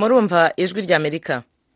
murumva ijwi ry'amerika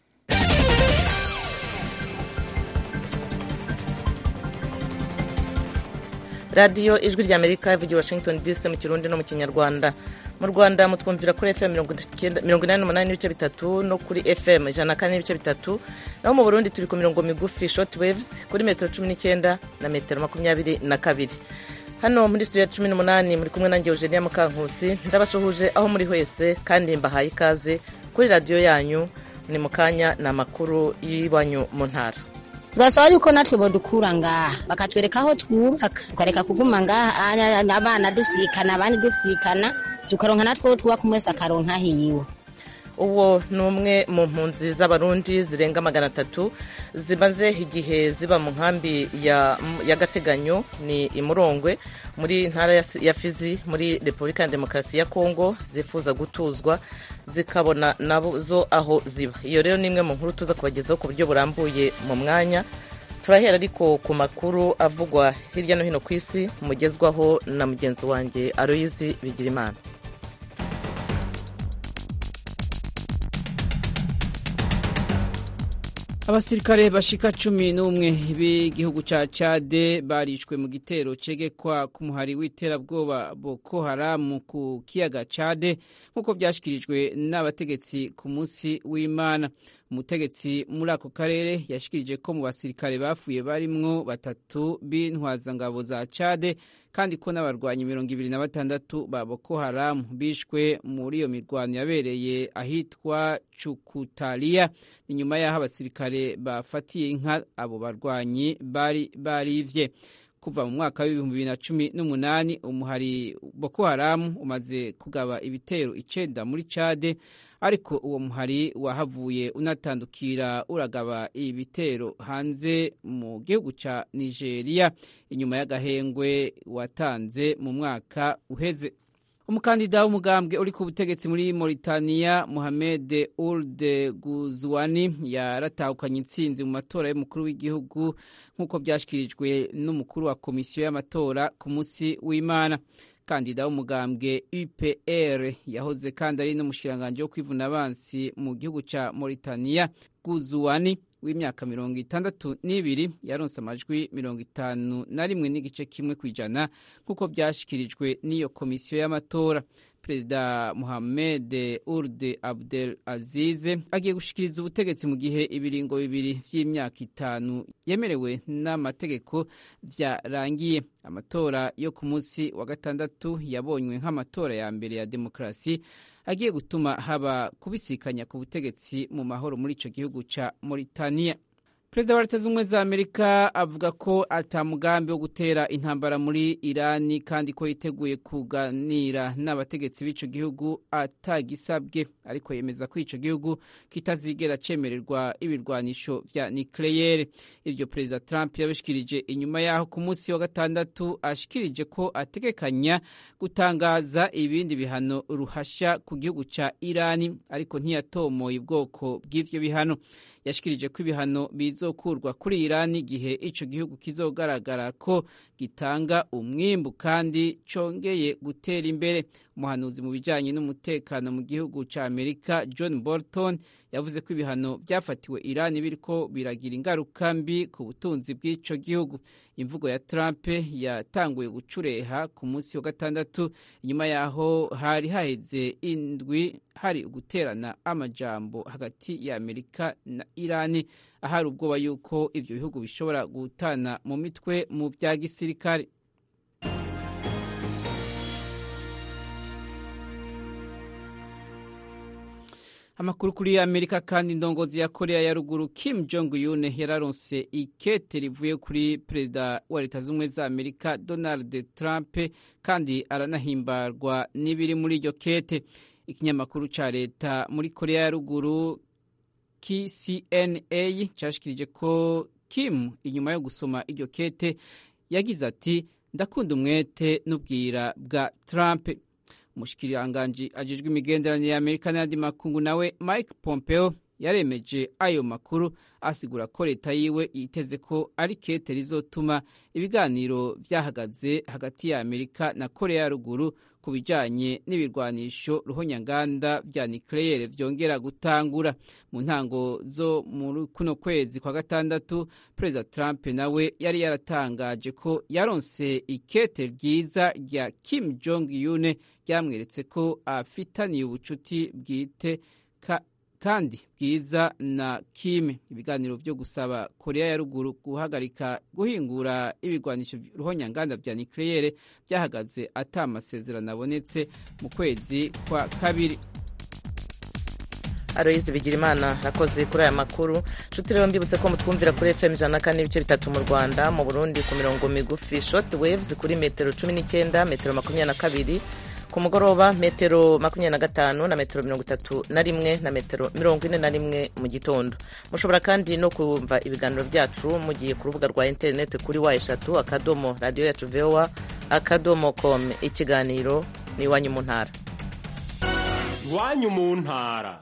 radiyo ijwi ry'amerika ivugira washington dc mu kirundi no mu kinyarwanda mu rwanda mutwumvira kuri fm mirongo inani n'umunani n'ibice bitatu no kuri fm ijana na kane n'ibice bitatu naho mu burundi turi ku mirongo migufi short waves kuri metero cumi n'icyenda na metero makumyabiri na kabiri hano muri studio ya cumi n'umunani muri kumwe nanjye eugenia mukankusi ndabasuhuje aho muri hwese kandi mbahaye ikaze kuri radiyo yanyu ni mu kanya ni amakuru y'iwanyu mu ntara turasaba yuko natwe bodukura ngaha bakatwereka aho twubaka tukareka kuguma ngaha abana dusikana abandi dusikana tukaronka natwe twubaka umwe wese akaronka hiyiwe uwo ni umwe mu mpunzi z'abarundi zirenga magana atatu zimaze igihe ziba mu nkambi y'agateganyo ni imurongwe muri ntara ya fizi muri repubulika ya demokarasi ya kongo zifuza gutuzwa zikabona nazo aho ziba iyo rero ni imwe mu nkuru tuza kubagezaho ku buryo burambuye mu mwanya turahera ariko ku makuru avugwa hirya no hino ku isi mugezwaho na mugenzi wanjye aroyizi bigirimana abasirikare bashika cumi n'umwe b'igihugu ca cade barishwe mu gitero cegekwa ku muhari w'iterabwoba boko haramu ku kiyaga cade nk'uko vyashikirijwe n'abategetsi ku munsi w'imana umutegetsi muri ako karere yashikirije ko mu basirikare bapfuye barimwo batatu b'intwazangabo za cade kandi ko n'abarwanyi mirongo ibiri na batandatu ba boko haramu bishwe muri iyo mirwano yabereye ahitwa cukutaliya inyuma y'aho abasirikare bafatiye inka abo barwanyi bari barivye kuva mu mwaka w'ibihumbi bibiri na cumi n'umunani umuhari boko haramu umaze kugaba ibitero icenda muri cade ariko uwo muhari wahavuye unatandukira uragaba ibitero hanze mu gihugu ca nigeria inyuma y'agahengwe watanze mu mwaka uheze umukandida w'umugambwe uri ku butegetsi muri Mauritania Mohamed Ould Ghazouani yaratahukanye intsinzi mu matora y'umukuru w'igihugu nk'uko byashyikirijwe n'umukuru wa komisiyo y'amatora ku munsi w'imana kandida w'umugambwe UPR yahoze kandi ari n'umushikiranganji wo kwivuna abansi mu gihugu ca Mauritania Ghazouani w'imyaka mirongo itandatu n'ibiri yaronse amajwi mirongo itanu na rimwe n'igice kimwe ku ijana nk'uko byashyikirijwe n'iyo komisiyo y'amatora perezida muhamed urde abdel azize agiye gushikiriza ubutegetsi mu gihe ibiringo bibiri vy'imyaka itanu yemerewe n'amategeko vyarangiye amatora yo ku munsi wa gatandatu yabonywe nk'amatora ya mbere ya demokarasi agiye gutuma haba kubisikanya ku butegetsi mu mahoro muri ico gihugu ca Mauritania perezida wa leta z'ubumwe za amerika avuga ko ata mugambi wo gutera intambara muri irani kandi ko yiteguye kuganira n'abategetsi b'ico gihugu atagisabwe ariko yemeza ko ico gihugu kitazigera cemererwa ibirwanisho vya nucleaire ivyo perezida trump yabishikirije inyuma yaho ku munsi wa gatandatu ashikirije ko ategekanya gutangaza ibindi bihano ruhasha ku gihugu ca irani ariko ntiyatomoye ubwoko bw'ivyo bihano yashikirije ko ibihano bizokurwa kuri irani igihe ico gihugu kizogaragara ko gitanga umwimbu kandi congeye gutera imbere umuhanuzi mu bijanye n'umutekano mu gihugu ca amerika john bolton yavuze ko ibihano byafatiwe irani biriko biragira ingaruka mbi ku butunzi bw'ico gihugu imvugo ya trump yatanguye gucureha ku munsi wa gatandatu inyuma yaho hari haheze indwi hari uguterana amajambo hagati ya amerika na irani ahari ubwoba yuko ivyo bihugu bishobora gutana mu mitwe mu vya gisirikare amakuru kuri amerika kandi indongozi ya korea ya ruguru kim jong un yararonse ikete rivuye kuri perezida wa leta z'ubumwe za amerika donald trump kandi aranahimbarwa n'ibiri muri iryo kete ikinyamakuru ca leta muri korea ya ruguru kcna cashikirije ko kim inyuma yo gusoma iryo kete yagize ati ndakunda umwete n'ubwira bwa trump umushikiranganji ajejwe imigenderanire ya amerika n'ayandi makungu nawe mike pompeo yaremeje ayo makuru asigura ko leta yiwe yiteze ko ari kete rizotuma ibiganiro vyahagaze hagati ya amerika na korea ya ruguru ku bijanye n'ibirwanisho ruhonyanganda vya nucleaire vyongera gutangura mu ntango zo muri kuno kwezi kwa gatandatu perezida trump nawe yari yaratangaje ko yaronse ikete ryiza rya kim jong un ryamweretse ko afitaniye ubucuti bwite ka kandi bwiza na Kim ibiganiro byo gusaba Korea ya ruguru guhagarika guhingura ibigwanisho ruhonyanganda vya nucleaire byahagaze ata amasezerano abonetse mu kwezi kwa kabiri Aloyizi Bigirimana akoze kuri aya makuru nshuti rero mbibutse ko mutwumvira kuri FM ijana na kane n'ibice bitatu mu Rwanda mu Burundi ku mirongo migufi short waves kuri metero cumi n'icyenda metero makumyabiri na kabiri ku mugoroba metero makumyabiri na gatanu na metero mirongo itatu na rimwe na metero mirongo ine na rimwe mu gitondo mushobora kandi no kumva ibiganiro byacu mugiye ku rubuga rwa interineti kuri wa eshatu akadomo radiyo yacu vowa akadomo com ikiganiro ni iwanyu mu ntara iwanyu mu ntara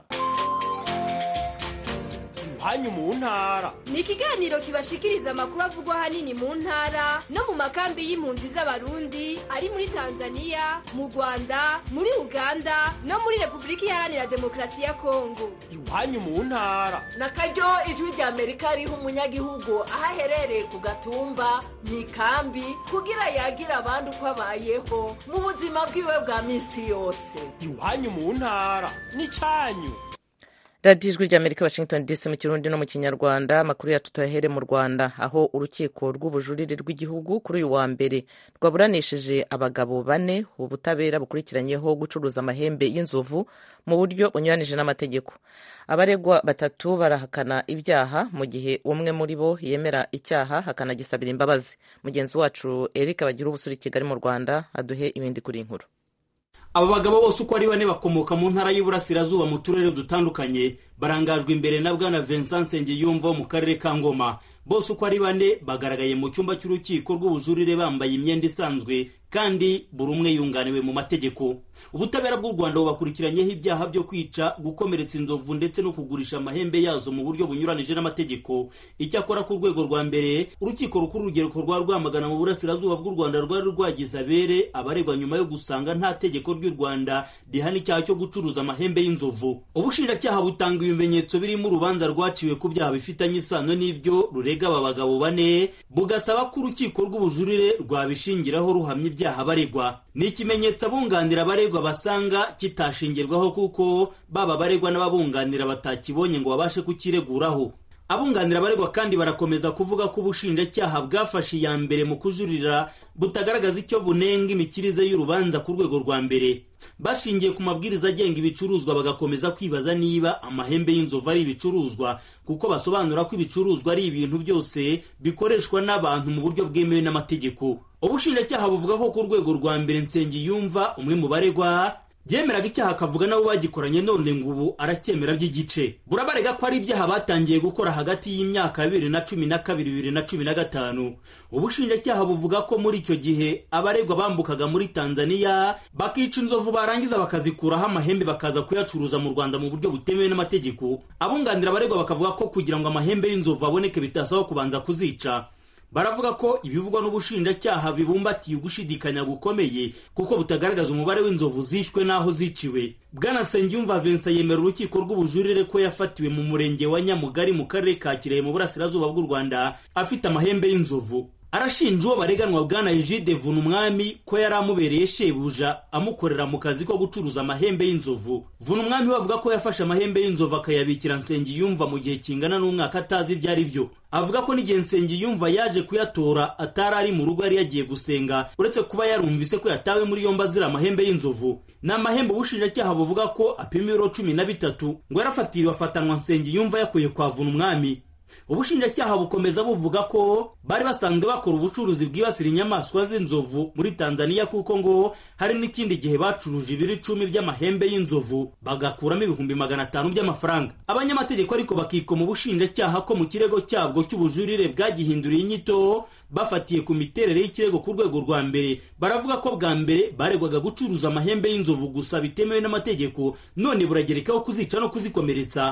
iwanyu mu ntara ni ikiganiro kibashikiriza amakuru avugwa ahanini mu ntara no mu makambi y'impunzi z'abarundi ari muri tanzania mu rwanda muri uganda no muri repubulika iharanira demokarasi ya kongo iwanyu mu ntara na karyo ijwi rya amerika riha umunyagihugu aho aherereye ku gatumba mu ikambi kugira yagira abandi uko abayeho mu buzima bwiwe bwa minsi yose iwanyu mu ntara ni cyanyu radiyo ijwi rya amerika washington dc mu kirundi no mu kinyarwanda amakuru yacu tuyahere mu rwanda aho urukiko rw'ubujurire rw'igihugu kuri uyu wa mbere rwaburanishije abagabo bane ubutabera bukurikiranyeho gucuruza amahembe y'inzovu mu buryo bunyuranije n'amategeko abaregwa batatu barahakana ibyaha mu gihe umwe muri bo yemera icyaha hakanagisabira imbabazi mugenzi wacu eric bagira ubusuri i kigali mu rwanda aduhe ibindi kuri inkuru aba bagabo bose uko ari bane bakomoka mu ntara y'Iburasirazuba mu turere dutandukanye barangajwe imbere na bwana Vincent Nsengiyumva wo mu karere ka Ngoma bose uko ari bane bagaragaye mu cyumba cy'urukiko rw'ubujurire bambaye imyenda isanzwe kandi buri umwe yunganiwe mu mategeko ubutabera bw'u rwanda bubakurikiranyeho ibyaha byo kwica gukomeretsa inzovu ndetse no kugurisha amahembe yazo mu buryo bunyuranije n'amategeko icyakora ku rwego rwa mbere urukiko rukuru urugereko rwa rwamagana mu burasirazuba bw'u rwanda rwari rwagize abere abaregwa nyuma yo gusanga nta tegeko ry'u rwanda rihana icyaha cyo gucuruza amahembe y'inzovu ubushinjacyaha butanga ibimenyetso birimo urubanza rwaciwe ku byaha bifitanye isano n'ibyo rurega aba bagabo bane bugasaba ko urukiko rw'ubujurire rwabishingiraho ruhamya ibyaha baregwa ni ikimenyetso abunganira abaregwa basanga kitashingirwaho kuko baba abaregwa n'ababunganira batakibonye ngo babashe kukireguraho abunganira abaregwa kandi barakomeza kuvuga ko ubushinjacyaha bwafashe iya mbere mu kujurira butagaragaza icyo bunenga imikirize y'urubanza ku rwego rwa mbere bashingiye ku mabwiriza agenga ibicuruzwa bagakomeza kwibaza niba amahembe y'inzovu ari ibicuruzwa kuko basobanura ko ibicuruzwa ari ibintu byose bikoreshwa n'abantu mu buryo bwemewe n'amategeko ubushinjacyaha buvuga ko ku rwego rwa mbere nsengiyumva umwe mu baregwa byemeraga icyaha akavuga nabo bagikoranye none ngo ubu aracyemera by'igice burabarega ko ari ibyaha batangiye gukora hagati y'imyaka bibiri na cumi na kabiri bibiri na cumi na gatanu ubushinjacyaha buvuga ko muri icyo gihe abaregwa bambukaga muri tanzania bakica inzovu barangiza bakazikuraho amahembe bakaza kuyacuruza mu rwanda mu buryo butemewe n'amategeko abunganira abaregwa bakavuga ko kugira ngo amahembe y'inzovu aboneke bitasaba kubanza kuzica baravuga ko ibivugwa n'ubushinjacyaha bibumbatiye ugushidikanya gukomeye kuko butagaragaza umubare w'inzovu zishwe n'aho ziciwe bwana nsengiyumva vincent yemera urukiko rw'ubujurire ko yafatiwe mu murenge wa nyamugari mu karere ka kirehe mu burasirazuba bw'u rwanda afite amahembe y'inzovu arashinja uwo bareganwa bwana Egide Vuna umwami ko yari amubereye shebuja amukorera mu kazi ko gucuruza amahembe y'inzovu Vuna umwami we avuga ko yafashe amahembe y'inzovu akayabikira Nsengiyumva mu gihe kingana n'umwaka atazi ibyo ari byo avuga ko n'igihe Nsengiyumva yaje kuyatora atari ari mu rugo yari yagiye gusenga uretse kuba yarumvise ko yatawe muri yombi azira amahembe y'inzovu ni amahembe ubushinjacyaha buvuga ko apima ibiro cumi na bitatu ngo yarafatiriwe afatanwa Nsengiyumva yakuye kwa Vuna umwami ubushinjacyaha bukomeza buvuga ko bari basanzwe bakora ubucuruzi bwibasira inyamaswa z'inzovu muri tanzania kuko ngo hari n'ikindi gihe bacuruje ibiro icumi by'amahembe y'inzovu bagakuramo ibihumbi magana atanu by'amafaranga abanyamategeko ariko bakikoma ubushinjacyaha ko mu kirego cyabwo cy'ubujurire bwagihinduriye inyito bafatiye ku miterere y'ikirego ku rwego rwa mbere baravuga ko bwa mbere baregwaga gucuruza amahembe y'inzovu gusa bitemewe n'amategeko none buragerekaho kuzica no kuzikomeretsa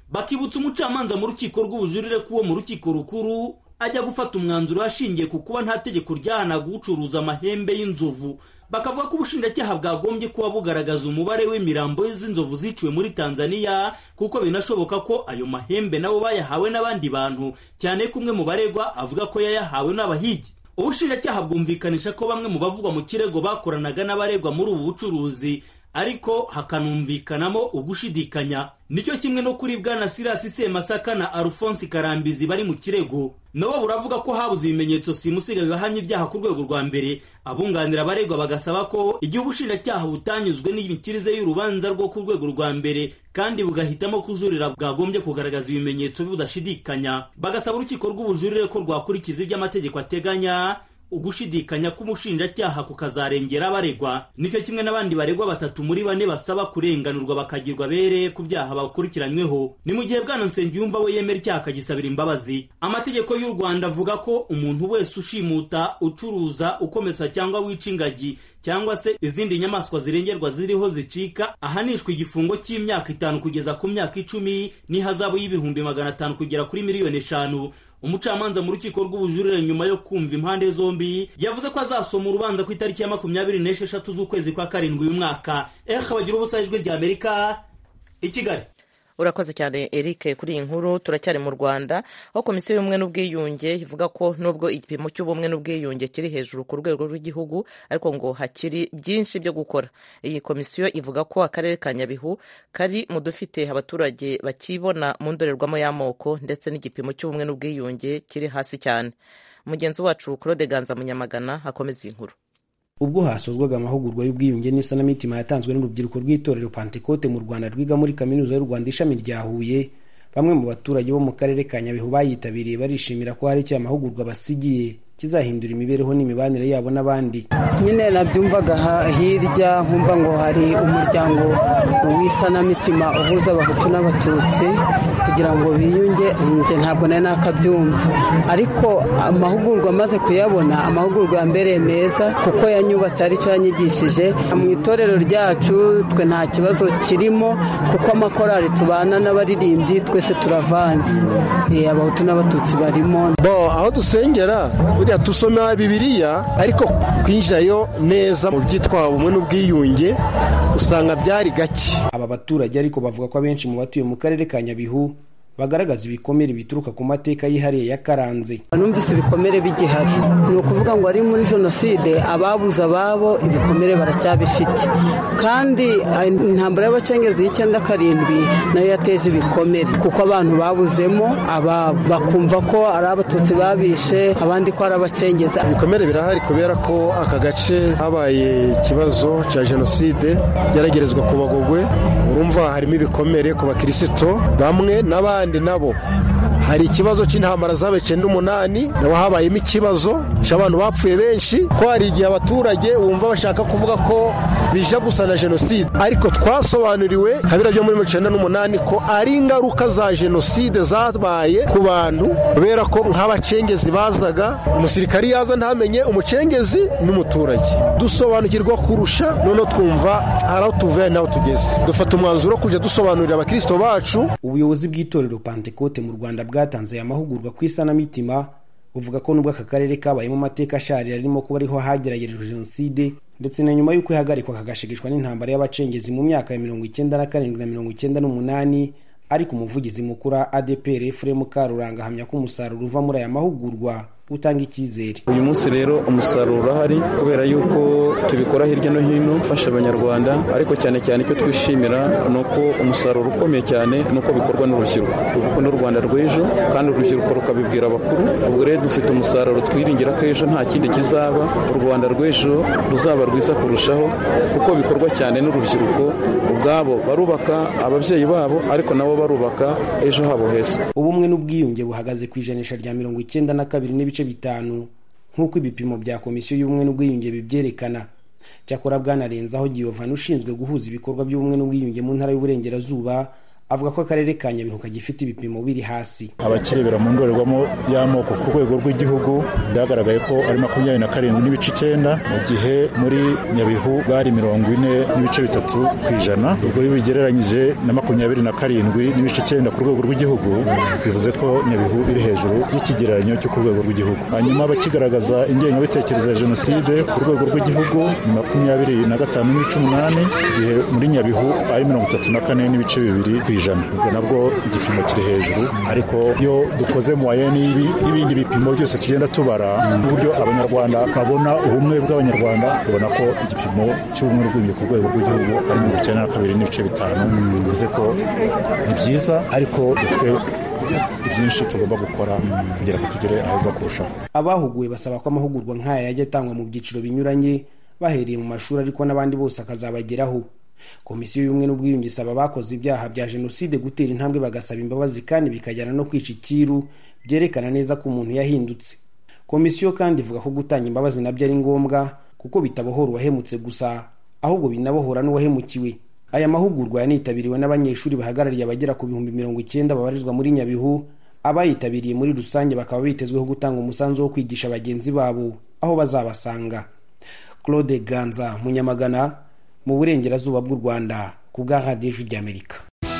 bakibutsa umucamanza mu rukiko rw'ubujurire ko uwo mu rukiko rukuru ajya gufata umwanzuro ashingiye ku kuba nta tegeko ryahanaga gucuruza amahembe y'inzovu bakavuga ko ubushinjacyaha bwagombye kuba bugaragaza umubare w'imirambo z'inzovu ziciwe muri tanzania kuko binashoboka ko ayo mahembe nabo bayahawe n'abandi bantu cyane ko umwe mu baregwa avuga ko yayahawe n'abahigi ubushinjacyaha bwumvikanisha ko bamwe mu bavugwa mu kirego bakoranaga n'abaregwa muri ubu bucuruzi ariko hakanumvikanamo ugushidikanya nicyo kimwe no kuri bwana sirasi semasaka na alphonse karambizi bari mu kirego nabo buravuga ko habuze ibimenyetso simusiga bibahamya ibyaha ku rwego rwa mbere abunganira abaregwa bagasaba ko igihe ubushinjacyaha butanyuzwe n'imikirize y'urubanza rwo ku rwego rwa mbere kandi bugahitamo kujurira bwagombye kugaragaza ibimenyetso budashidikanya bagasaba urukiko rw'ubujurire ko rwakurikiza ibyo amategeko ateganya ugushidikanya k'umushinjacyaha kukazarengera abaregwa nicyo kimwe n'abandi baregwa batatu muri bane basaba kurenganurwa bakagirwa bere ku byaha bakurikiranyweho ni mu gihe bwana nsengiyumva we yemera icyaha akagisabira imbabazi amategeko y'u rwanda avuga ko umuntu wese ushimuta ucuruza ukomeza cyangwa wica ingagi cyangwa se izindi nyamaswa zirengerwa ziriho zicika ahanishwa igifungo cy'imyaka itanu kugeza ku myaka icumi n'ihazabu y'ibihumbi magana atanu kugera kuri miliyoni eshanu umucamanza mu rukiko rw'ubujurire nyuma yo kumva impande zombi yavuze ko azasoma urubanza ku itariki ya makumyabiri n'esheshatu z'ukwezi kwa karindwi uyu mwaka eha bagira ubusa ijwi rya amerika i kigali urakoze cyane eric kuri iyi nkuru turacyari mu rwanda aho komisiyo y'ubumwe n'ubwiyunge ivuga ko nubwo igipimo cy'ubumwe n'ubwiyunge kiri hejuru ku rwego rw'igihugu ariko ngo hakiri byinshi byo gukora iyi komisiyo ivuga ko akarere ka nyabihu kari mu dufite abaturage bakibona mu ndorerwamo y'amoko ndetse n'igipimo cy'ubumwe n'ubwiyunge kiri hasi cyane mugenzi wacu claude ganza munyamagana akomeza iyi nkuru ubwo hasozwaga amahugurwa y'ubwiyunge n'isanamitima yatanzwe n'urubyiruko rw'itorero pantekote mu rwanda rwiga muri kaminuza y'u rwanda ishami rya huye bamwe mu baturage bo mu karere ka nyabihu bayitabiriye barishimira ko hari icyo amahugurwa basigiye kizahindura imibereho n'imibanire yabo n'abandi nyine nabyumvaga hirya nkumva ngo hari umuryango w'isanamitima uhuza abahutu n'abatutsi kugira ngo biyunge njye ntabwo nari nakabyumva ariko amahugurwa amaze kuyabona amahugurwa yambereye meza kuko yanyubatse aricyo yanyigishije mu itorero ryacu twe nta kibazo kirimo kuko amakorari tubana n'abaririmbyi twese turavanze abahutu n'abatutsi barimo aho dusengera buriya dusoma bibiriya ariko kwinjirayo neza mu byitwa ubumwe n'ubwiyunge usanga byari gake aba baturage ariko bavuga ko abenshi mu batuye mu karere ka nyabihu bagaragaza ibikomere bituruka ku mateka yihariye yakaranze numvise ibikomere bigihari ni ukuvuga ngo ari muri jenoside ababuze ababo ibikomere baracyabifite kandi intambara y'abacengezi y'icyenda karindwi nayo yateje ibikomere kuko abantu babuzemo ababo bakumva ko ari abatutsi babishe abandi ko ari abacengezi ibikomere birahari kubera ko aka gace habaye ikibazo cya jenoside byaragerezwa ku bagogwe urumva harimo ibikomere ku bakirisito bamwe n'abandi abandi nabo hari ikibazo cy'intambara zabaye icyenda umunani nabo habayemo ikibazo cy'abantu bapfuye benshi ko hari igihe abaturage wumva bashaka kuvuga ko bija gusa na jenoside ariko twasobanuriwe kabira byo muri icyenda n'umunani ko ari ingaruka za jenoside zabaye ku bantu kubera ko nk'abacengezi bazaga umusirikari yaza ntamenye umucengezi n'umuturage dusobanukirwa kurusha noneho twumva hari aho tuvuye n'aho tugeze dufata umwanzuro wo kujya dusobanurira abakirisito bacu ubuyobozi bw'itorero pantekote mu rwanda bwatanze aya mahugurwa ku isanamitima buvuga ko nubwo aka karere kabayemo amateka asharira arimo kuba ariho hageragerejwe jenoside ndetse na nyuma y'uko ihagarikwa kagashegeshwa n'intambara y'abacengezi mu myaka ya mirongo icyenda na karindwi na mirongo icyenda n'umunani ariko umuvugizi mukuru wa adpr efuremu karuranga ahamya ko umusaruro uva muri aya mahugurwa utanga icyizere uyu munsi rero umusaruro urahari kubera yuko tubikora hirya no hino ufasha abanyarwanda ariko cyane cyane icyo twishimira ni uko umusaruro ukomeye cyane ni uko bikorwa n'urubyiruko kuko n'u rwanda rw'ejo kandi urubyiruko rukabibwira abakuru ubwo rero dufite umusaruro twiringira ko ejo nta kindi kizaba u rwanda rw'ejo ruzaba rwiza kurushaho kuko bikorwa cyane n'urubyiruko ubwabo barubaka ababyeyi babo ariko nabo barubaka ejo habo heza ubumwe n'ubwiyunge buhagaze ku ijanisha rya mirongo icyenda na kabiri n'ibice bitanu nk'uko ibipimo bya komisiyo y'ubumwe n'ubwiyunge bibyerekana cyakora bwanarenzaho giyovani ushinzwe guhuza ibikorwa by'ubumwe n'ubwiyunge mu ntara y'uburengerazuba avuga ko akarere ka nyabihu kagifite ibipimo biri hasi abakirebera mu ndorerwamo y'amoko ku rwego rw'igihugu byagaragaye ko ari makumyabiri na karindwi n'ibice icyenda mu gihe muri nyabihu bari mirongo ine n'ibice bitatu ku ijana ubwo iyo bigereranyije na makumyabiri na karindwi n'ibice icyenda ku rwego rw'igihugu bivuze ko nyabihu iri hejuru y'ikigereranyo cyo ku rwego rw'igihugu hanyuma abakigaragaza ingengabitekerezo ya jenoside ku rwego rw'igihugu ni makumyabiri na gatanu n'ibice umunani igihe muri nyabihu ari mirongo itatu na kane n'ibice bibiri ku ijana ubwo nabwo igipimo kiri hejuru ariko iyo dukoze mu wayeni y'ibindi bipimo byose tugenda tubara n'uburyo abanyarwanda babona ubumwe bw'abanyarwanda tubona ko igipimo cy'ubumwe n'ubwiyunge ku rwego rw'igihugu ari mirongo icyenda na kabiri n'ibice bitanu bivuze ko ni byiza ariko dufite ibyinshi tugomba gukora kugira ngo tugere aheza kurushaho abahuguwe basaba ko amahugurwa nk'aya yajya atangwa mu byiciro binyuranye bahereye mu mashuri ariko n'abandi bose akazabageraho komisiyo y'ubumwe n'ubwiyunge isaba abakoze ibyaha bya jenoside gutera intambwe bagasaba imbabazi kandi bikajyana no kwica ikiru byerekana neza ko umuntu yahindutse komisiyo kandi ivuga ko gutanga imbabazi nabyo ari ngombwa kuko bitabohora uwahemutse gusa ahubwo binabohora n'uwahemukiwe aya mahugurwa yanitabiriwe n'abanyeshuri bahagarariye abagera ku bihumbi mirongo icyenda babarizwa muri nyabihu abayitabiriye muri rusange bakaba bitezweho gutanga umusanzu wo kwigisha bagenzi babo aho bazabasanga claude ganza munyamagana mu burengerazuba bw'u rwanda ku bwa radiyo ijwi ry'amerika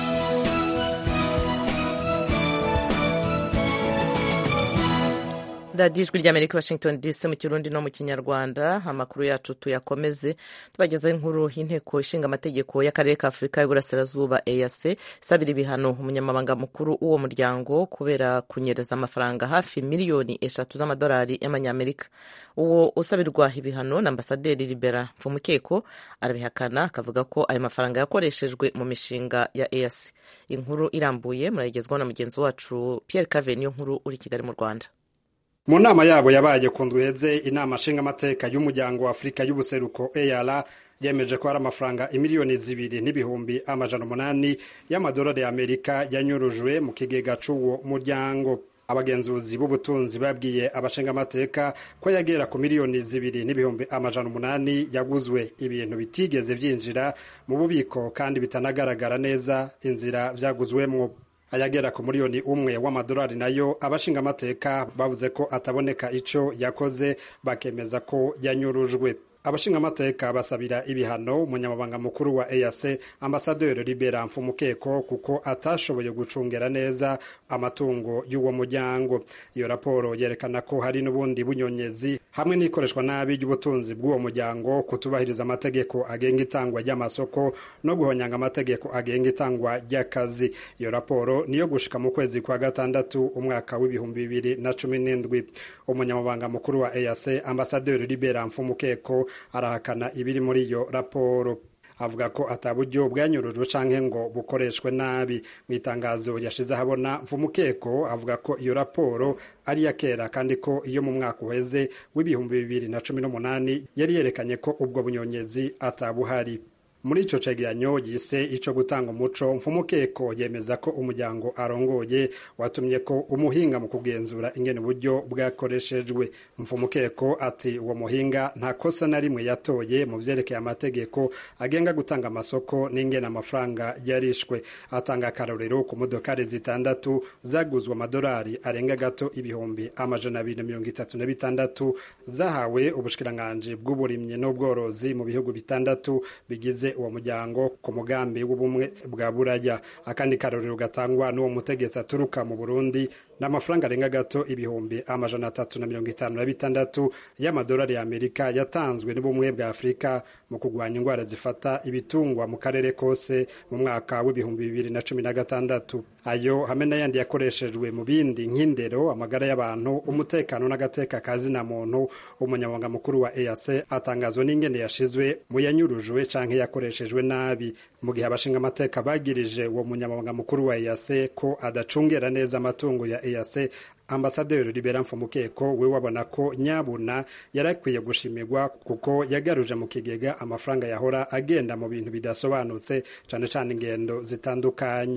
radiyo ijwi ry'amerika washington dc mu kirundi no mu kinyarwanda amakuru yacu tuyakomeze tubagezaho inkuru y'inteko ishinga amategeko y'akarere ka afurika y'uburasirazuba eac isabira ibihano umunyamabanga mukuru w'uwo muryango kubera kunyereza amafaranga hafi miliyoni eshatu z'amadolari y'amanyamerika uwo usabirwa ibihano na ambasaderi libera mfumukeko arabihakana akavuga ko ayo mafaranga yakoreshejwe mu mishinga ya eac inkuru irambuye murayigezwaho na mugenzi wacu pierre cave niyo nkuru uri kigali mu rwanda mu nama yabo yabaye ku ndweze inama nshingamateka y'umuryango wa afurika y'ubuseruko eyara yemeje ko hari amafaranga imiliyoni zibiri n'ibihumbi amajana umunani y'amadolari y'amerika yanyurujwe mu kigega c'uwo muryango abagenzuzi b'ubutunzi babwiye abashingamateka ko yagera ku miliyoni zibiri n'ibihumbi amajana umunani yaguzwe ibintu bitigeze vyinjira mu bubiko kandi bitanagaragara neza inzira vyaguzwemwo ayagera ku miliyoni umwe w'amadolari nayo abashingamateka bavuze ko ataboneka ico yakoze bakemeza ko yanyurujwe abashingamateka basabira ibihano umunyamabanga mukuru wa EAC ambasaderi Libera Mfumukeko kuko atashoboye gucungera neza amatungo y'uwo muryango iyo raporo yerekana ko hari n'ubundi bunyonyezi hamwe n'ikoreshwa nabi ry'ubutunzi bw'uwo muryango kutubahiriza amategeko agenga itangwa ry'amasoko no guhonyanga amategeko agenga itangwa ry'akazi iyo raporo niyo gushika mu kwezi kwa gatandatu umwaka w'ibihumbi bibiri na cumi n'indwi umunyamabanga mukuru wa EAC ambasaderi Libera Mfumukeko arahakana ibiri muri iyo raporo avuga ko ataburyo bwanyurujwe canke ngo bukoreshwe nabi mu itangazo yashize ahabona mfumukeko avuga ko iyo raporo ari iya kera kandi ko iyo mu mwaka uheze w'ibihumbi bibiri na cumi n'umunani yari yerekanye ko ubwo bunyonyezi atabuhari muri ico cegeranyo yise ico gutanga umuco mfumukeko yemeza ko umuryango arongoye watumye ko umuhinga mu kugenzura ingene uburyo bwakoreshejwe mfumukeko ati uwo muhinga nta kosa na rimwe yatoye mu vyerekeye amategeko agenga gutanga amasoko n'ingene amafaranga yarishwe atanga akarorero ku modokari zitandatu zaguzwe amadolari arenga gato ibihumbi amajana abiri na mirongo itatu na bitandatu zahawe ubushikiranganji bw'uburimyi n'ubworozi mu bihugu bitandatu bigize uwo muryango ku mugambi w'ubumwe bwa buraya akandi karorero gatangwa n'uwo mutegetsi aturuka mu burundi ni amafaranga arenga gato ibihumbi amajana atatu na mirongo itanu na bitandatu y'amadolari y'amerika yatanzwe n'ubumwe bwa afurika mu kurwanya indwara zifata ibitungwa mu karere kose mu mwaka w'ibihumbi bibiri na cumi na gatandatu ayo hamwe n'ayandi yakoreshejwe mu bindi nk'indero amagara y'abantu umutekano n'agateka kazina muntu umunyamabanga mukuru wa EAC atangazwa n'ingene yashizwe mu yanyurujwe canke yakoreshejwe nabi mu gihe abashinga amateka bagirije uwo munyamabanga mukuru wa EAC ko adacungera neza amatungo ya EAC ambasaderi Libera Mfumukeko we wabona ko nyabuna yarakwiye gushimirwa kuko yagaruje mu kigega amafaranga yahora agenda mu bintu bidasobanutse cane cane ingendo zitandukanye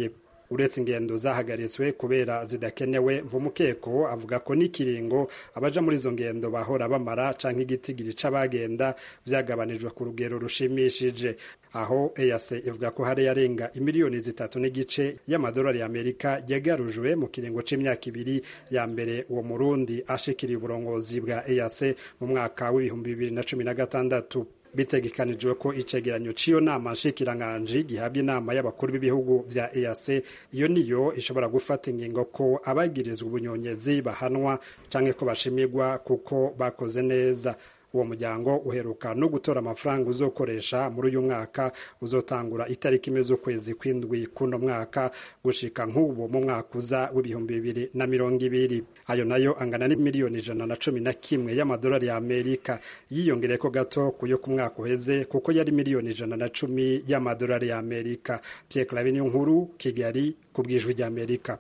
uretse ingendo zahagaritswe kubera zidakenewe mvumukeko avuga ko n'ikiringo abaja muri izo ngendo bahora bamara canke igitigiri c'abagenda vyagabanijwe ku rugero rushimishije aho EAC ivuga ko hari yarenga imiliyoni zitatu n'igice y'amadolari y'Amerika yagarujwe mu kiringo c'imyaka ibiri ya mbere uwo murundi ashikiriye uburongozi bwa EAC mu mwaka w'ibihumbi bibiri na cumi na gatandatu bitegekanijwe ko icegeranyo c'iyo nama nshikiranganji gihabwa inama y'abakuru b'ibihugu vya EAC iyo niyo ishobora gufata ingingo ko abagirizwa ubunyonyezi bahanwa canke ko bashimirwa kuko bakoze neza uwo muryango uheruka no gutora amafaranga uzokoresha muri uyu mwaka uzotangura itariki imwe z'ukwezi kw'indwi kuno mwaka gushika nk'ubu mu mwaka uza w'ibihumbi bibiri na mirongo ibiri ayo nayo angana n'imiliyoni ijana na cumi na kimwe y'amadolari ya amerika yiyongereko gato kuyo ku mwaka uheze kuko yari miliyoni ijana na cumi y'amadolari ya amerika pierre clave niyo nkuru kigali ku bwijwi rya amerika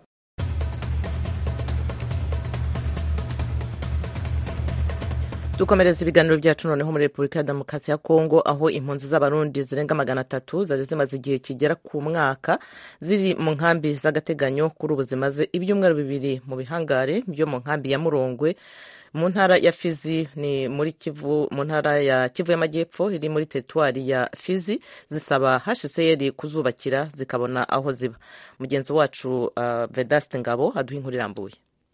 dukomereza ibiganiro byacu noneho muri repubulika ya demokarasi ya kongo aho impunzi z'abarundi zirenga magana atatu zari zimaze igihe kigera ku mwaka ziri mu nkambi z'agateganyo kuri ubu zimaze ibyumweru bibiri mu bihangare byo mu nkambi ya murongwe mu ntara ya fizi ni muri kivu mu ntara ya kivu y'amajyepfo iri muri teritwari ya fizi zisaba hcr kuzubakira zikabona aho ziba mugenzi wacu uh, vedaste ngabo aduha inkuru irambuye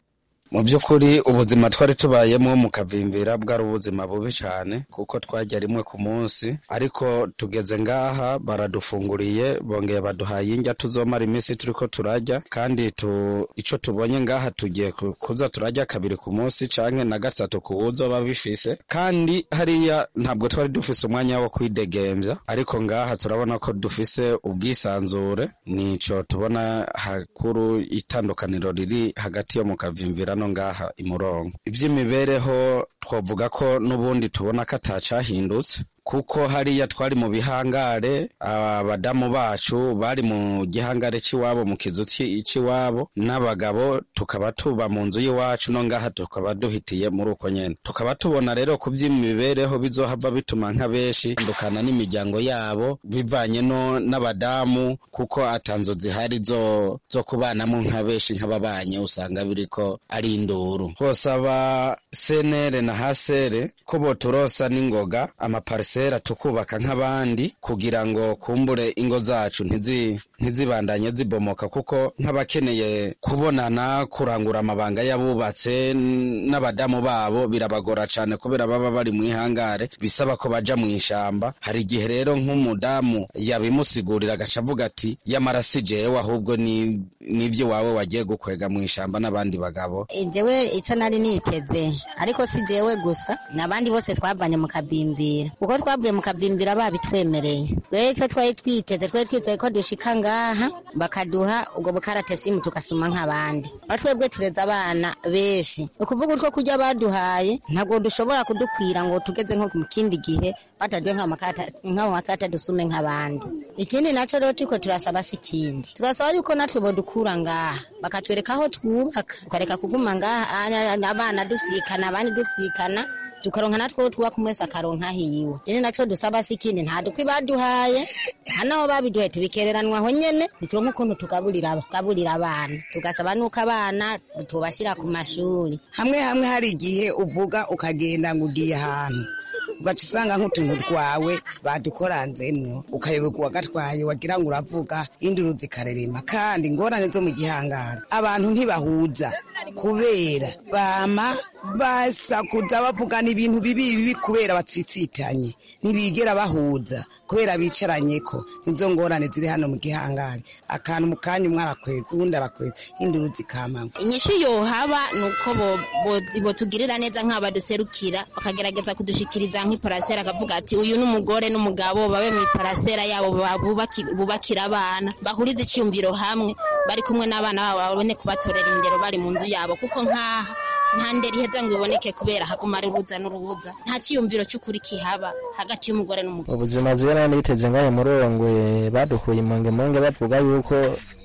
mu by'ukuri ubuzima twari tubayemo mu kavimbira bwari ubuzima bubi cyane kuko twajya rimwe ku munsi ariko tugeze ngaha baradufunguriye bongeye baduhaye indya tuzomara iminsi turi ko turajya kandi tu, icyo tubonye ngaha tugiye kuza turajya kabiri ku munsi canke na gatatu ku wuzoba bifise kandi hariya ntabwo twari dufise umwanya wo kwidegembya ariko ngaha turabona ko dufise ubwisanzure nico tubona hakuru itandukaniro riri hagati yo mu kavimvira no ngaha imurongo iby'imibereho twavuga ko n'ubundi tubona ko atacahindutse kuko hariya twari mu bihangare abadamu bacu bari mu gihangare cy'iwabo mu kizu cy'iwabo n'abagabo tukaba tuba mu nzu y'iwacu no ngaha tukaba duhitiye muri uko nyene tukaba tubona rero ku by'imibereho bizohava bituma nka benshi ndukana n'imiryango yabo bivanye no n'abadamu kuko atanzo zihari zo zo kubanamo nka benshi nk'ababanye usanga biriko ari induru twosaba senere na hasere ko boturosa n'ingoga amaparisi sera tukubaka nk'abandi kugira ngo kumbure ingo zacu ntizibandanye zibomoka kuko nk'abakeneye kubonana kurangura amabanga y'abubatse n'abadamu babo birabagora cyane kubera baba bari mu ihangare bisaba ko baja mu ishamba hari igihe rero nk'umudamu yabimusigurira agaca avuga ati yamara si jewe ahubwo n'ibyo wawe wagiye gukwega mu ishamba n'abandi bagabo jewe icyo nari niteze ariko si jewe gusa n'abandi bose twavanye mu kabimbira kuko twavuye mu kavimbira babitwemereye twe icyo twari twiteze twari twiteze ko dushika ngaha bakaduha ubwo bukaratesimu tugasoma nk'abandi aho twebwe tureze abana benshi ni ukuvuga utwo kurya baduhaye ntabwo dushobora kudukwira ngo tugeze nko mu kindi gihe bataduhe nk'aho makarata dusume nk'abandi ikindi nacyo rero turiko turasaba si ikindi turasaba yuko natwe bodukura ngaha bakatwereka aho twubaka tukareka kuguma ngaha abana dusikana abandi dusikana tukaronka natwo twubaka umwese akaronka hiwe rero naco dusaba si ikindi nta dukwi baduhaye hanaho babiduhaye tubikereranwa aho nyene ntituronka ukuntu tugaburira tugaburira abana tugasaba nuko abana tubashira ku mashuri hamwe hamwe hari igihe uvuga ukagenda ngo ugiye ahantu ugaca usanga nk'utuntu twawe badukoranzemwo ukayoberwa uwagatwaye wagira ngo uravuga induru zikarerema kandi ingorane zo mu gihangara abantu ntibahuza kubera bama basakuza bavugana ibintu bibi bibi kubera batsitsitanye ntibigera bahuza kubera bicaranye ko nizo ngorane ziri hano mu gihangare akantu mu kanya umwe arakweza uwundi arakweza induru zikamama inyishu yohaba ni uko botugirira neza nk'abaduserukira bakagerageza kudushikiriza nk'iparasera akavuga ati uyu n'umugore n'umugabo babe mu iparasera yabo bubakira abana bahurize icyumviro hamwe bari kumwe n'abana babo babone kubatorera indero bari mu nzu yabo kuko nk'aha nta ndera iheza ngo iboneke kubera haguma ari uruza n'urubuza nta cyiyumviro cy'ukuri kihaba hagati y'umugore n'umugabo ubuzima zibona niteze ngayo murongwe badukuye imonge monge bavuga yuko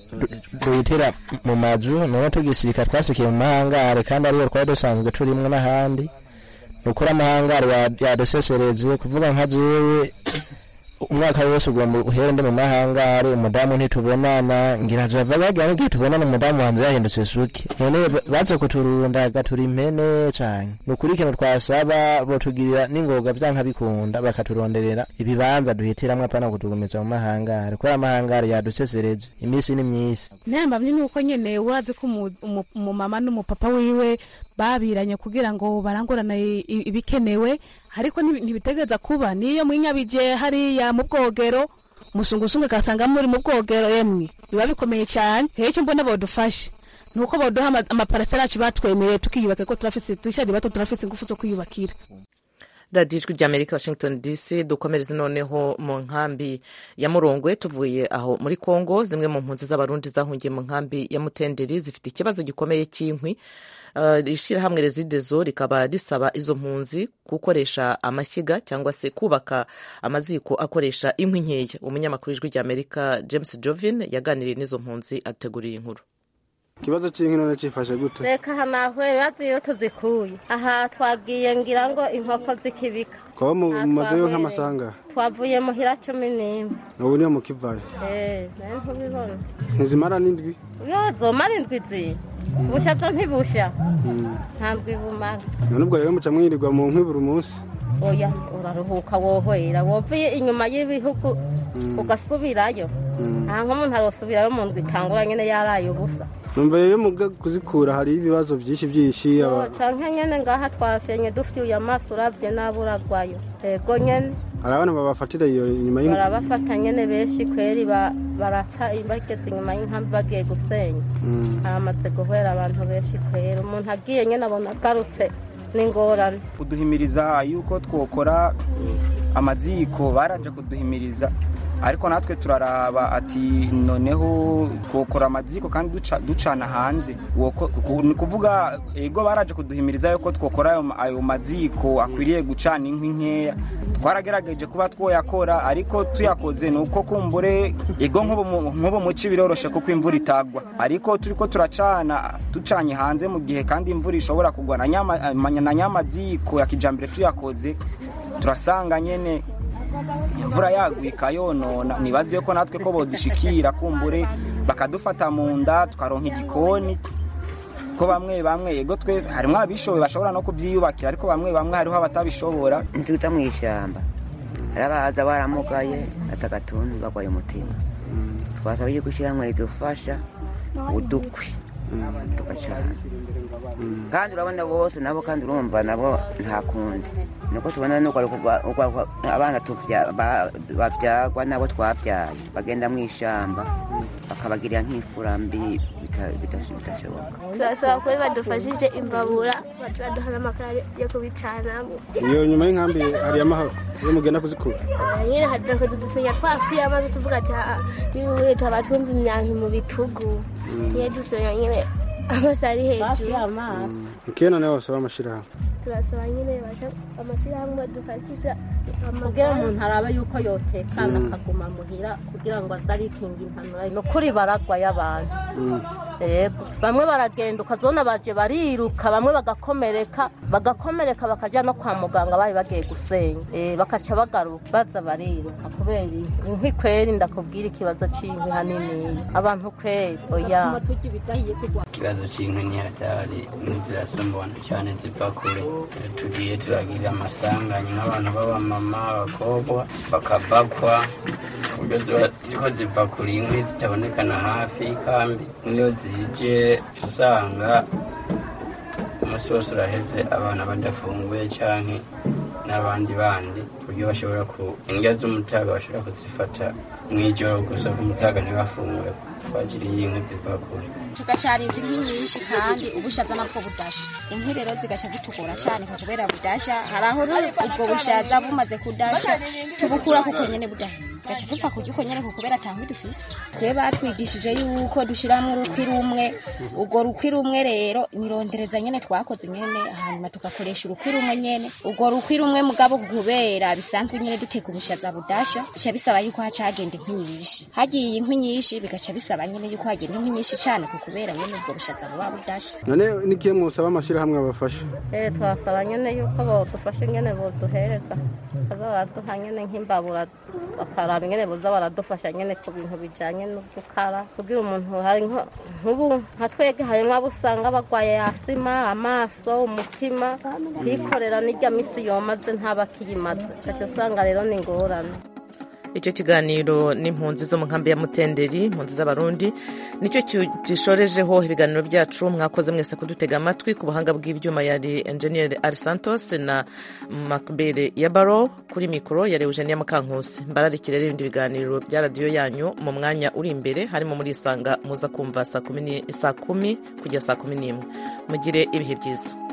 duhitira mu mazu none tugisika twasikiye mu mahangare kandi ariyo twari dusanzwe turimwo n'ahandi nukuri amahangare yadusesereze kuvuga nka jewe umwaka wose ugomba uhere ndi mu mahangare umudamu ntitubonana ngira zova bagira ngo igihe tubonana umudamu wanjye yahindutse suki none baze kuturunda agatura impene cane ni ukuri ikintu twasaba botugirira n'ingoga vyanka bikunda bakaturonderera ibibanza duhitiramwo apana kutugumiza mu mahangare kubera amahangare yadusesereje imisi ni myisi ntambamye nuko nyene urazi ko umu- umu- umumama n'umupapa wiwe babiranye kugira ngo barangurane i- i- ibikenewe ariko ntibi- ntibitegereza kuba niyo mwinyabije hariya mu bwogero musungusungu agasanga muri mu bwogero emwe biba bikomeye cyane rero icyo mbona bodufashe nuko boduha ama- amaparasera yacu batwemereye tukiyubaka ko turafise dushari bato turafise ingufu zo kwiyubakira radiyo ijwi ry'amerika washington dc dukomereze noneho mu nkambi ya murongwe tuvuye aho muri congo zimwe mu mpunzi z'abarundi zahungiye mu nkambi ya mutenderi zifite ikibazo gikomeye cy'inkwi Uh, ishyirahamwe rezidezo rikaba risaba izo mpunzi gukoresha amashyiga cyangwa se kubaka amaziko akoresha inkwi nkeya umunyamakuru w'ijwi ry'amerika james jovin yaganiriye n'izo mpunzi ateguriye inkuru ikibazo cy'inkwi none cyifashe gute reka hanahwere bazi iyo tuzikuye aha twagiye ngira ngo inkoko zikibika kuba mu- Aha mumazeyo twahereye. nk'amasanga twavuye muhira cumi n'imwe ubu niyo mukivayo Eh, nayo ntubibona ntizimara n'indwi yo zomara indwi zi busha zo ntibusha Mm. nta ndwi bumara none ubwo rero muca mwirirwa mu nkwi buri munsi oya uraruhuka wohwera wovuye inyuma y'ibihugu ugasubirayo nta nk'umuntu arosubirayo mu ndwi itangura nyine yaraye ubusa numva rero muga kuzikura hari ibibazo byinshi byinshi aba- canke nyene ngaha twafyenye dufyuye amaso uravye nabi uragwayo ego nyene hari abantu babafatira iyo inyuma y'inka barabafata nyene benshi kweri ba- barapfa bageze inyuma y'inkambi bagiye gusenya Mm. haramaze guhera abantu benshi kweri umuntu agiye nyene abona agarutse n'ingorane kuduhimiriza yuko twokora amaziko baraje kuduhimiriza ariko natwe turaraba ati noneho twokora amaziko kandi duca- ducana hanze Woko- ku- ni kuvuga ego baraje kuduhimiriza yuko twokora ayo- ayo maziko akwiriye gucana inkwi nkeya twaragerageje kuba twoyakora ariko tuyakoze ni uko kumbure ego nk'ubu mu- nk'ubu muci biroroshe kuko imvura itagwa ariko turiko turacana ducanye hanze mu gihe kandi imvura ishobora kugwa na nyama- na nyamaziko ya kijambere tuyakoze turasanga nyene imvura yaguye ikayonona nibaze ko natwe ko bodushikira kumbure bakadufata mu nda tukaronka igikoni ko bamwe bamwe yego twese harimo abishoboye bashobora no kubyiyubakira ariko bamwe bamwe hariho abatabishobora ntituta mu ishyamba hari abaza baramugaye atagatuntu bagwaye umutima twasaba yuko ishyirahamwe ridufasha udukwi tugacana kandi urabona bose nabo kandi urumva nabo nta kundi nuko tubona nuko ari ukugwa- ukugwa- abana tuvya- ba- bavyagwa nabo twavyaye bagenda mu ishamba bakabagirira nk'imfura mbi bita- bita- bitashoboka turasaba kuri badufashije imbabura bacu baduha n'amakara yo kubicanamo iyo nyuma y'inkambi hari amahoro iyo mugenda kuzikura nyine haduka dudusenya twafitiye amazi tuvuga ati "Ah, niwe twaba twumva imyanki mu bitugu niyo dusenya nyine amazi ari hejuru mukeye noneho basaba amashyirahamwe turasaba nyine basha amashyirahamwe dufashisha kugira umuntu arabe yuko yotekana akaguma muhira kugira ngo azarikinga impanuro ni ukuri baragwa y'abantu yego bamwe baragenda ukazona baje bariruka bamwe bagakomereka bagakomereka bakajya no kwa muganga bari bagiye gusenya Eh, bakaca bagaruka baza bariruka kubera inkwi inkwi kweri ndakubwira ikibazo cy'inkwi hanini abantu kweri oya ikibazo cy'inkwi ni hatari zirasumbana cyane ziva kure tugiye turagira amasanganya nk'abantu b'abamama abakobwa bakabakwa ku buryo ziba ziko ziva kure inkwi zitabonekana hafi y'ikambi niyo zije usanga umunsi wose uraheze abana badafunguye cyangwa n'abandi bandi ku buryo bashobora ku indya z'umutaga bashobora kuzifata mu ijoro gusa ku mutaga ntibafungure twagiriye inkwi ziva kure tugacarinza inkwi nyinshi kandi ubushaza nabwo budasha inkwi rero zigaca zitugora cyane ku kubera budasha hari aho ru- ubwo bushaza bumaze kudasha tubukura kuko nyene budahiye gaca dupfa kurya uko nyene ku kubera ata nkwi dufise twe batwigishije yuko dushiramwo urukwi rumwe urwo rukwi rumwe rero nirondereza nyene twakoze nyene hanyuma tugakoresha urukwi rumwe nyene urwo rukwi rumwe mugabo kubera bisaba dusanzwe nyene duteka ubushaza budasha bica bisaba yuko haca hagenda inkwi nyinshi hagiye inkwi nyinshi bigaca bisaba nyene yuko hagenda inkwi nyinshi cane ku kubera nyene ubwo bushaza buba budasha none nikiye musaba amashirahamwe abafasha eh twasaba nyene yuko bodufasha nyene boduhereza baza baraduha nyene nk'imbabura bakaraba nyene boza baradufasha nyene ku bintu bijanye no gukara kugira umuntu hari nko- nk'ubu nka twege harimwo abo usanga bagwaye asima amaso umutima kwikorera n'irya misi yomaze ntabakiyimaze ugaca usanga rero ni ingorane icyo kiganiro n'impunzi zo mu nkambi ya mutenderi impunzi z'abarundi nicyo ki- gishorejeho ibiganiro byacu mwakoze mwese kudutega amatwi ku buhanga bw'ibyuma yari enjeniyeri ari santos na makbere ya baro kuri mikoro yari eugenia mukankusi mbararikire rero ibindi biganiro bya radiyo yanyu mu mwanya uri imbere harimo muri isanga muza kumva saa kumi ni- saa kumi kugera saa kumi n'imwe mugire ibihe byiza